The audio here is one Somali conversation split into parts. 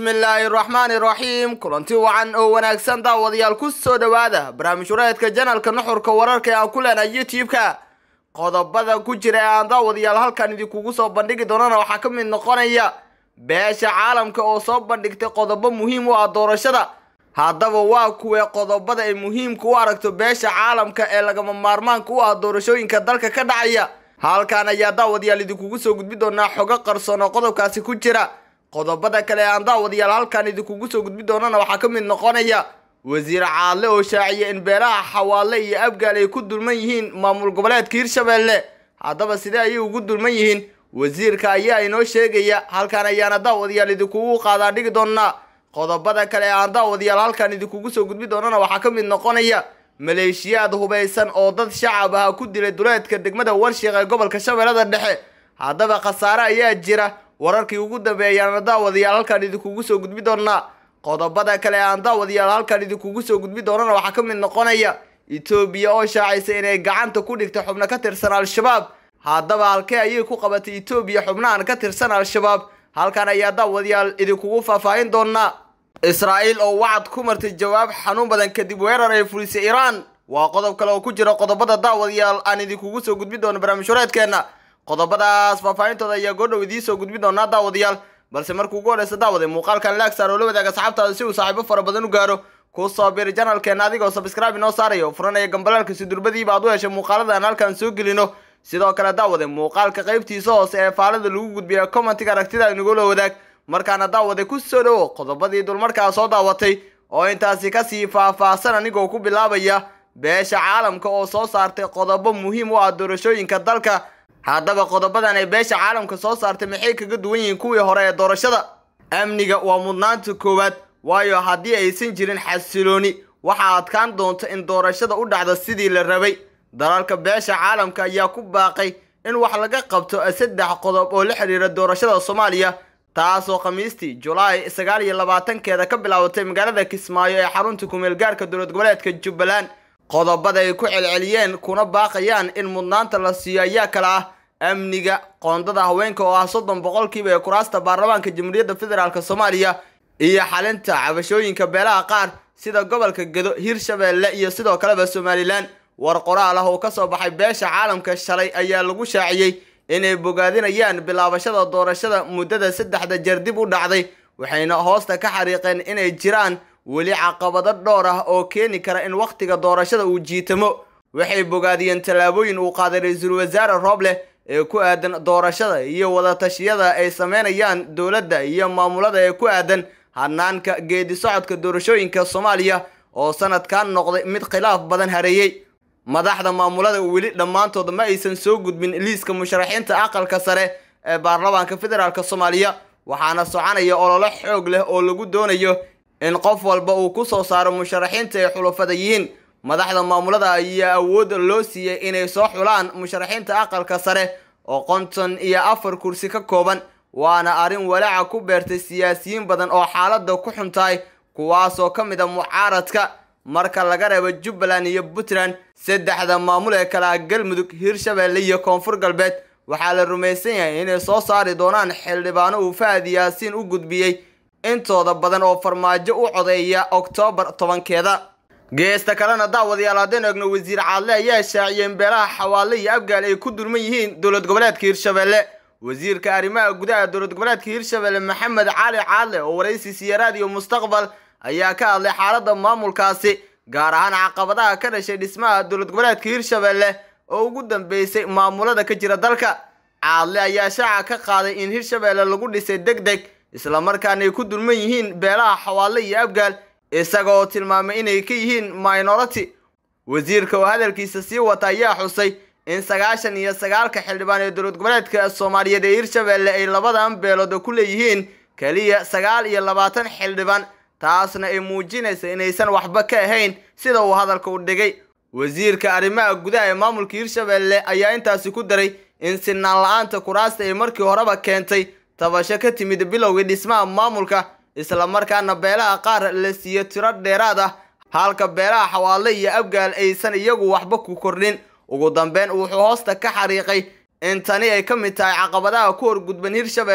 bismillaahi raxmaani raxiim kulanti wacan oo wanaagsan daawadayaal ku soo dhowaada barnaamij wareedka janalka nuxurka wararka ee aan ku leenahay youtube-ka qodobada ku jira ee aan daawadayaal halkan idinkugu soo bandhigi doonana waxaa ka mid noqonaya beesha caalamka oo soo bandhigtay qodobo muhiim u ah doorashada haddaba waa kuwee qodobada ay muhiimka u aragto beesha caalamka ee lagama maarmaanka u ah doorashooyinka dalka ka dhacaya halkan ayaa daawadayaal idinkugu soo gudbi doonaa xogo qarsoon oo qodobkaasi ku jira qodobada kale ee aan daawadayaal halkan idinkugu soo gudbi doonana waxaa ka mid noqonaya wasiir caadle oo shaaciya in beelaha xawaale iyo abgaal ay ku dulman yihiin maamul goboleedka hirshabelle haddaba sidee ayay ugu dulman yihiin wasiirka ayaa inoo sheegaya halkan ayaana daawadayaal idinkugu qaadaan dhigi doonaa qodobada kale ee aan daawadayaal halkan idinkugu soo gudbi doonana waxaa ka mid noqonaya maleeshiyaad hubaysan oo dad shacab ah ku dilay duleedka degmada warshiiq ee gobolka shabeellada dhexe haddaba khasaare ayaa jira wararkii ugu dambeeyaana daawadayaal halkan idinkugu soo gudbi doonaa qodobada kale ee aan daawadayaal halkan idinkugu soo gudbi doonana waxaa ka mid noqonaya etoobiya oo shaacaysa inay gacanta ku dhigtay xubno ka tirsan al-shabaab haddaba halkee ayay ku qabatay etoobiya xubnahan ka tirsan al-shabaab halkan ayaa daawadayaal idinkugu faahfaahin doonaa israa'iil oo wacad ku martay jawaab xanuun badan kadib weerar ay fulisay iiraan waa qodob kale oo ku jira qodobada daawadayaal aan idinkugu soo gudbi doono barnaamij wareedkeenna qodobadaas faahfaahintooda ayaa goodhow idiin soo gudbi doonaa daawadayaal balse markuu ugu horeysa daawade muuqaalkan laagsaar oo la wadaaga asxaabtaada si uu saaxiibo fara badan u gaaro ku soo biri janalkeena adigoo sabscribe inoo saaraya oo furanaya gambalaalka si durbadiiba aad u heshay muuqaalada aan halkan soo gelino sidoo kale daawade muuqaalka qaybtiisa hoose ee faalada lagu gudbiya commentiga aragtida inagula wadaag markaana daawade ku soo dhowo qodobadii dulmarkaa soo daawatay oo intaasi kasii faahfaahsan anigoo ku bilaabaya beesha caalamka oo soo saartay qodobo muhiim u ah doorashooyinka dalka haddaba qodobadan ay beesha caalamka soo saartay maxay kaga duwan yihiin kuwii hore ee doorashada amniga waa mudnaanta koowaad waayo haddii aysan jirin xasilooni waxaa adkaan doonta in doorashada u dhacdo sidii la rabay dalalka beesha caalamka ayaa ku baaqay in wax laga qabto saddex qodob oo la xidhiira doorashada soomaaliya taasoo khamiistii julaay sagaal iyo labaatankeeda ka bilaabatay magaalada kismaayo ee xarunta kumeel gaarka dowlad goboleedka jubbaland qodobada ay ku celceliyeen kuna baaqayaan in mudnaanta la siiyo ayaa kale ah amniga qoondada haweenka oo ah soddon boqolkiiba ee kuraasta baarlamaanka jamhuuriyadda federaalk soomaaliya iyo xalinta cabashooyinka beelaha qaar sida gobolka gedo hirshabeelle iyo sidoo kaleba somalilan war qoraal ah oo kasoo baxay beesha caalamka shalay ayaa lagu shaaciyey inay bogaadinayaan bilaabashada doorashada muddada saddexda jeer dib u dhacday waxayna hoosta ka xariiqeen inay jiraan weli caqabado dhowr ah oo keeni kara in wakhtiga doorashada uu jiitamo waxay bogaadiyeen tallaabooyin uu qaaday ra-iisul wasaare rooble ee ku aadan doorashada iyo wadatashyada ay sameynayaan dowladda iyo maamulada ee ku aadan hanaanka geedi socodka doorashooyinka soomaaliya oo sanadkan noqday mid khilaaf badan hareeyey madaxda maamulada weli dhammaantood ma aysan soo gudbin liiska musharaxiinta aqalka sare ee baarlamaanka federaalk soomaaliya waxaana soconaya ololo xoog leh oo lagu doonayo in qof walba uu ku soo saaro musharaxiinta ay xulafada yihiin madaxda maamulada ayaa awoodda loo siiyey inay soo xulaan musharaxiinta aqalka sare oo konton iyo afar kursi ka kooban waana arrin walaaca ku beertay siyaasiyiin badan oo xaaladda ku xun tahay kuwaasoo ka mid a mucaaradka marka laga reebo jubbaland iyo puntland saddexda maamul ee kale ah galmudug hirshabeelle iyo koonfur galbeed waxaa la rumaysan yahay inay soo saari doonaan xildhibaano uu fahad yaasiin u gudbiyey intooda badan oo farmaajo u codeeya oktoobar tobankeeda geesta kalena daawadayaal haddeen eegno wasiir caadle ayaa shaaciyeen beelaha xawaale iyo abgaal ay ku dulman yihiin dowlad goboleedka hirshabelle wasiirka arrimaha gudaha dowlad goboleedka hirshabelle maxamed cali caadle oo waraysi siya raadiyo mustaqbal ayaa ka hadlay xaaladda maamulkaasi gaar ahaan caqabadaha ka dhashay dhismaha dowlad goboleedka hirshabelle oo ugu dambeysay maamulada ka jira dalka caadle ayaa shaaca ka qaaday in hirshabelle lagu dhisay deg deg islamarkaana ay ku dulman yihiin beelaha xawaale iyo abgaal isaga oo tilmaamay inay ka yihiin minority wasiirka oo hadalkiisa sii wata ayaa xusay in sagaashan iyo sagaalka xildhibaan ee dowlad goboleedka soomaaliyeed ee hirshabelle ay labadan beelood ku leeyihiin keliya sagaal iyo labaatan xildhibaan taasna ay muujinaysa inaysan waxba ka ahayn sida uu hadalka u dhigay wasiirka arrimaha gudaha ee maamulka hirshabelle ayaa intaasi ku daray in sinaan la-aanta kuraasta ay markii horeba keentay tabasho ka timid bilowgii dhismaha maamulka islamarkaana beelaha qaar la siiyo tiro dheeraad ah halka beelaha xawaale iyo abgaal aysan iyagu waxba ku kordhin ugu dambeyn wuxuu hoosta ka xariiqay in tani ay ka mid tahay caqabadaha ku horgudban hirshabelle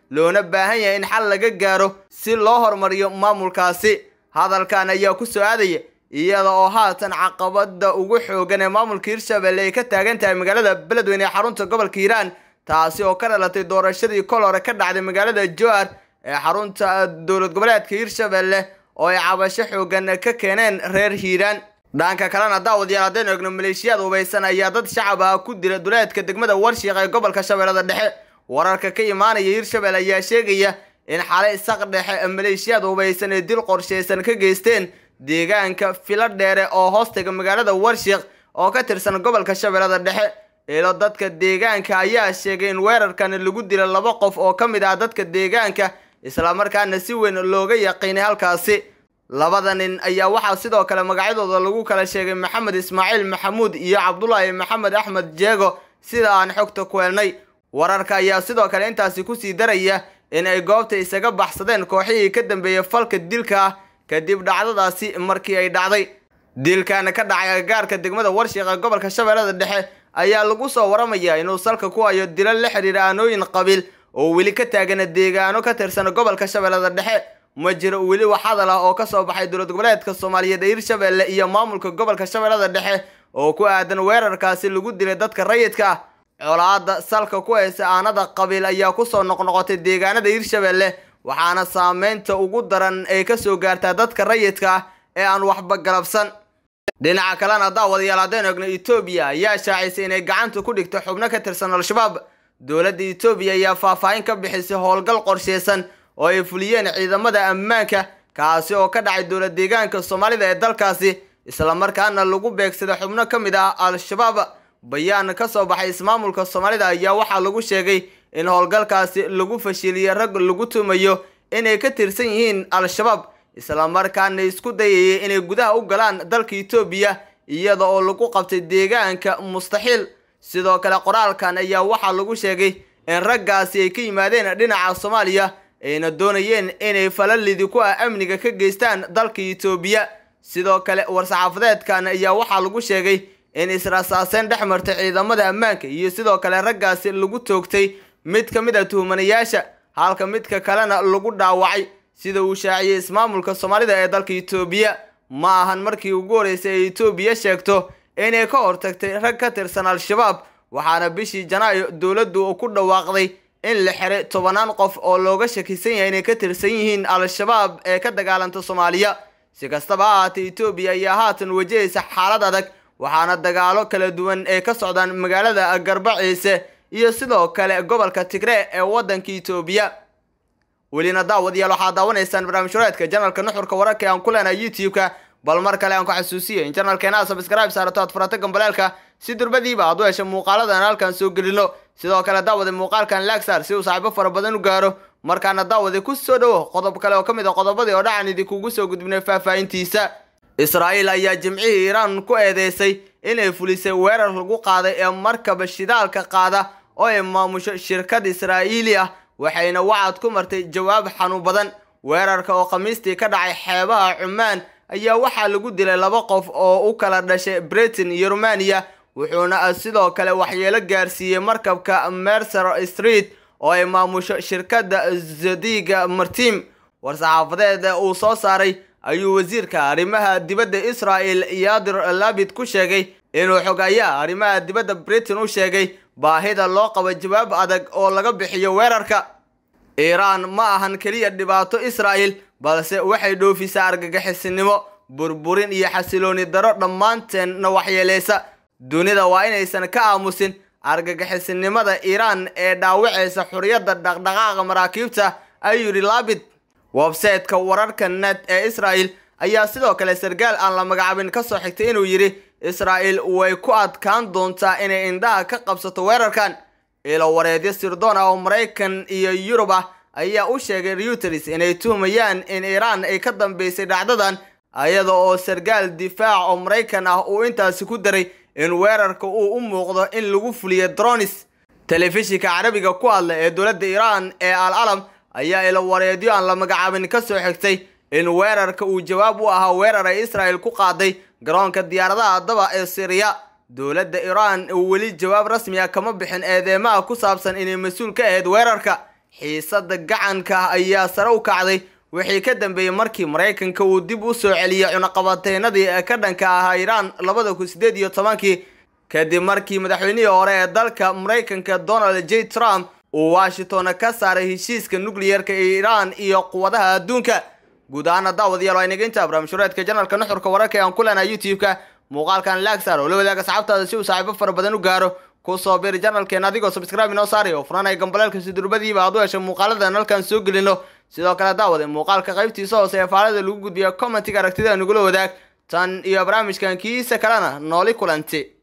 loona baahan yahay in xal laga gaaro si loo horumariyo maamulkaasi hadalkan ayaa ku soo aadaya iyada oo haatan caqabada ugu xoogan ee maamulka hirshabelle ay ka taagan tahay magaalada beledweyne ee xarunta gobolka hiiraan taasi oo ka dhalatay doorashadii kol hore ka dhacday magaalada jowar ee xarunta dowlad goboleedka hirshabelle oo ay cabasho xoogan ka keeneen reer hiiraan dhanka kalena daawadayaal haddaynu egno maleeshiyaad hubaysan ayaa dad shacab ah ku dila duleedka degmada warshiiq ee gobolka shabeellada dhexe wararka ka imaanaya hirshabelle ayaa sheegaya in xalay saq dhexe maleeshiyaad hubaysan ee dil qorshaysan ka geysteen deegaanka filo dheere oo hoostaga magaalada warshiiq oo ka tirsan gobolka shabeellada dhexe ilo dadka deegaanka ayaa sheegay in weerarkan lagu dila laba qof oo ka mid ah dadka deegaanka islamarkaana si weyn looga yaqiinay halkaasi labada nin ayaa waxaa sidoo kale magacyadooda lagu kala sheegay maxamed ismaaciil maxamuud iyo cabdulaahi maxamed axmed jeego sida aan xogta ku helnay wararka ayaa sidoo kale intaasi kusii daraya in ay goobta isaga baxsadeen kooxihii ka dambeeyey falka dilka ah kadib dhacdadaasi markii ay dhacday dilkan ka dhacay agagaarka degmada warshiiq ee gobolka shabeellada dhexe ayaa lagu soo waramayaa inuu salka ku hayo dilo la xidhiira aanooyin qabiil oo weli ka taagana deegaano ka tirsan gobolka shabeellada dhexe ma jiro weli wax hadal ah oo kasoo baxay dowlad goboleedka soomaaliyeed ee hirshabelle iyo maamulka gobolka shabeellada dhexe oo ku aadan weerarkaasi lagu dilay dadka rayidka ah colaada salka ku haysa aanada qabiil ayaa kusoo noqnoqotay deegaanada hirshabelle waxaana saameynta ugu daran ay kasoo gaartaa dadka rayidka ah ee aan waxba galabsan dhinaca kalena daawadayaal haddaynu egno etoobiya ayaa shaacisay inay gacanta ku dhigto xubno ka tirsan al-shabaab dowladda etoobiya ayaa faahfaahin ka bixisay howlgal qorsheysan oo ay fuliyeen ciidamada ammaanka kaasi oo ka dhacay dowlad deegaanka soomaalida ee dalkaasi islamarkaana lagu beegsaday xubno ka mid ah al-shabaab bayaan ka soo baxay ismaamulka soomaalida ayaa waxaa lagu sheegay in howlgalkaasi lagu fashiliyey rag lagu tumayo inay ka tirsan yihiin al-shabaab islamarkaana isku dayayay inay gudaha u galaan dalka etoobiya iyada oo lagu qabtay deegaanka mustaxiil sidoo kale qoraalkan ayaa waxaa lagu sheegay in raggaasi ay ka yimaadeen dhinaca soomaaliya ayna doonayeen inay falalidi ku ah amniga ka geystaan dalka etoobiya sidoo kale war-saxaafadeedkan ayaa waxaa lagu sheegay in israsaaseen dhex martay ciidamada ammaanka iyo sidoo kale raggaasi lagu toogtay mid ka mid a tuhmanayaasha halka midka kalena lagu dhaawacay sida uu shaaciyey ismaamulka soomaalida ee dalka etoobiya ma ahan markii ugu horeysay ay etoobiya sheegto inay ka hortagtay rag ka tirsan al-shabaab waxaana bishii janaayo dowladdu ku dhawaaqday in la xiray tobanaan qof oo looga shakisan yahay inay ka tirsan yihiin al-shabaab ee ka dagaalanta soomaaliya si kastaba ha ahaatee etoobiya ayaa haatan wajahaysa xaalad adag waxaana dagaalo kala duwan ee ka socdaan magaalada garbaciise iyo sidoo kale gobolka tigree ee waddanka etoobiya welina daawadayaal waxaad daawanaysaan barnaamij horeedka janalka nuxurka wararka ee aan ku leenahay youtube-ka bal mar kale aan ku xasuusiyo in janalkeena sabscribe saarato aad furata gambaleelka si durbadiiba aad u hesho muuqaaladan halkan soo gelino sidoo kale daawade muuqaalkan lagsar si uu saaxiibo fara badan u gaaro markaana daawade ku soo dhowo qodob kale oo ka mid a qodobadii oo dhacan idinkugu soo gudbinay faahfaahintiisa israa'iil ayaa jimcihii iiraan ku eedeysay inay fulisay weerar lagu qaaday ee markaba shidaalka qaada oo ay maamusho shirkad israa'iili ah waxayna wacad ku martay jawaab xanuun badan weerarka oo khamiistii ka dhacay xeebaha cumaan ayaa waxaa lagu dilay laba qof oo u kala dhashay britain iyo rumaniya wuxuuna sidoo kale waxyeelo gaarsiiyey markabka mercer street oo ay maamusho shirkadda zadiga martim war-saxaafadeed uu soo saaray ayuu wasiirka arrimaha dibadda israel yadir labid ku sheegay inuu xogayaa arrimaha dibadda britain u sheegay baahida loo qabo jawaab adag oo laga bixiyo weerarka iiraan ma ahan keliya dhibaato israa'el balse waxay dhoofisaa argagixisinimo burburin iyo xasilooni daro dhammaanteenna waxyeelaysa dunida waa inaysan ka aamusin argagixisinimada iiraan ee dhaawacaysa xuriyadda dhaqdhaqaaqa maraakiibta ayuu yidhi labid websayteka wararka net ee israa'el ayaa sidoo kale sargaal aan la magacaabin ka soo xigtay inuu yidhi israa'el way ku adkaan doontaa inay indhaha ka qabsato weerarkan ilo wareedyo sirdoon ah oo maraykan iyo yurub ah ayaa u sheegay reuters inay tuhmayaan in iiraan ay ka dambeysay dhacdadan iyada oo sargaal difaac oo maraykan ah uu intaasi ku daray in weerarka uu u muuqdo in lagu fuliyo dronis telefishinka carabiga ku hadla ee dowladda iiraan ee al alam ayaa ilo wareedyo aan la magacaabin ka soo xigtay in weerarka uu jawaab u ahaa weerar ay israa'el ku qaaday garoonka diyaaradaha daba ee siriya dowladda iiraan weli jawaab rasmi ah kama bixin eedeymaha ku saabsan inay mas-uul ka ahayd weerarka xiisada gacanka ayaa sare u kacday wixii ka dambeeyey markii maraykanka uu dib u soo celiyey cunaqabateenadii ee ka dhanka ahaa iiraan labada kun sideed iyo tobankii kadib markii madaxweynihii hore ee dalka maraykanka donald j trump uu washington ka saaray heshiiska nucleerka ee iiraan iyo quwadaha adduunka guud ahaana daawadayaal waa inaga intaa barnaamijhureedka janalka nuxurka wararka ee aan ku leenahay youtube-ka muuqaalkan laagsaar oo la wadaaga asxaabtaada si uu saaxiibo fara badan u gaaro kusoo biri janalkeena adigoo subscribe inoo saari oo furanaya gambaleelka sidurbadiiba aad u heshay muuqaaladan halkan soo gelino sidoo kale daawade muuqaalka qaybtiisa hoose ee faalada lagu gudbiya commentiga aragtida nagula wadaag tan iyo barnaamijkan kiisa kalena nooli kulanti